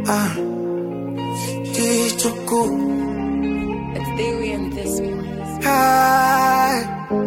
Ah, Ichuku. It's theory in this one. Hi.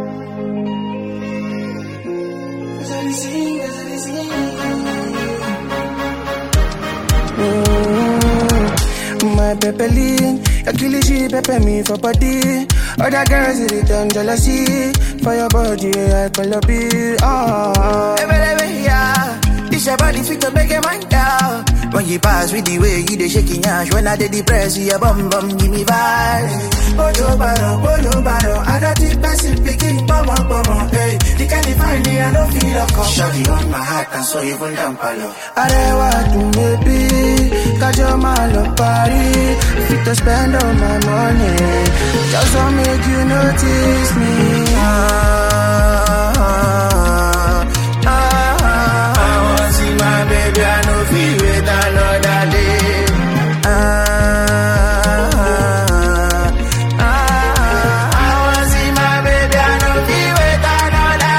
Mm, My Pepe Lean, your killie she pepper me for body. Other girls it return jealousy for your body. I call up it. Oh, hey, baby, yeah. This your body fit to make a man down. When you pass with the way you dey shaking ash, when I dey depress you, your bum bum give me vibes. Bolo baro, bolo baro, I don't think person picking pomo pomo. Hey, the kind of find me, I don't feel a call. Shawty on my heart and so even down palo. Arewa to maybe, kajo malo party. Fit to spend all my money, just to make you notice me. Ah, ah, ah, ah. I want see my baby, I know feel wait another day. Ah, ah, ah, ah. I want see my baby, I know feel wait another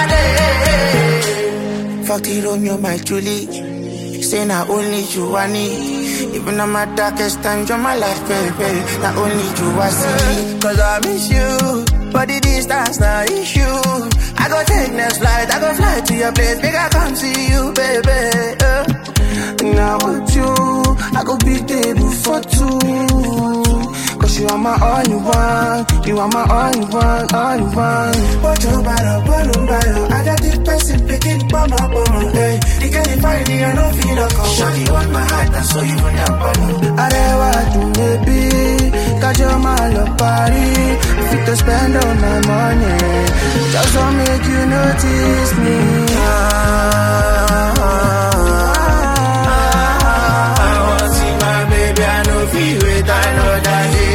day. Fuck it, Romeo, my Julie. Say not only you I need. Even on my darkest times, you're my life, baby. Not only you I see. Cause I miss you. But the distance not issue. I go take next flight, I go fly to your place. Make I come see you, baby. Uh. Now with you, I go be table for two. Cause you are my only one. You are my only one, only one. What you bottle, bottle, bottle. I got this person picking bomb up on hey. The girl you find me, I don't feel a call. Shawty on my heart, and so you run up on me. Arewa to maybe, kajo malo party. Fit to spend all my money. Just to make you notice me. Ah, ah, ah, I want see my baby, I know feel wait, I know that day.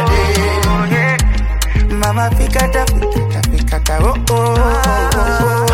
Mama fikata fikata fikata oh oh oh oh